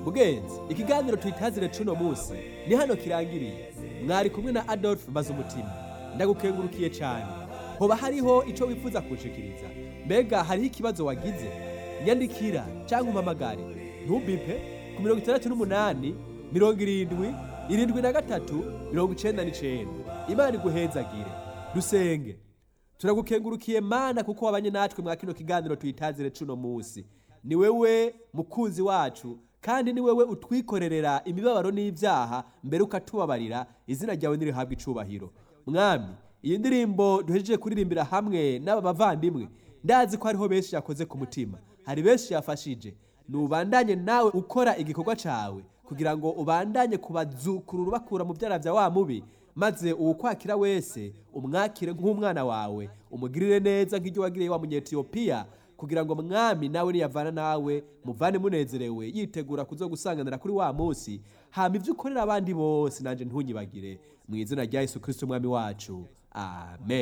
mugenzi ikiganiro twitazire cuno munsi ni hano kirangiriye mwari kumwe na adolphe maze umutima ndagukengurukiye cyane hoba hariho icyo wifuza kunshikiriza mbega hariho ikibazo wagize nyandikira cyangwa umpamagare ntubipe ku mirongo itandatu n'umunani mirongo irindwi irindwi na gatatu mirongo icenda n'icenda imana iguhezagire dusenge turagukengurukiye mana kuko wabanye natwe mwa kino kiganiro tuyitazire cuno munsi ni wewe mukunzi wacu kandi ni wewe utwikorerera imibabaro n'ibyaha mbere ukatubabarira izina ryawe nirihabwa icubahiro mwami iyi ndirimbo duhejeje kuririmbira hamwe n'aba bavandimwe ndazi ko hariho benshi yakoze ku mutima hari benshi yafashije nubandanye nawe ukora igikorwa cawe kugira ngo ubandanye kubazukurura ubakura mu byara bya wa mubi maze uwukwakira wese umwakire nk'umwana wawe umugirire neza nk'ibyo wagiriye wa munyetiyopiya kugira ngo mwami nawe niyavana nawe muvane munezerewe yitegura kuzo gusanganira kuri wa munsi hama ibyo ukorera abandi bose nanjye ntunyibagire mu izina rya yesu kirisito umwami wacu amen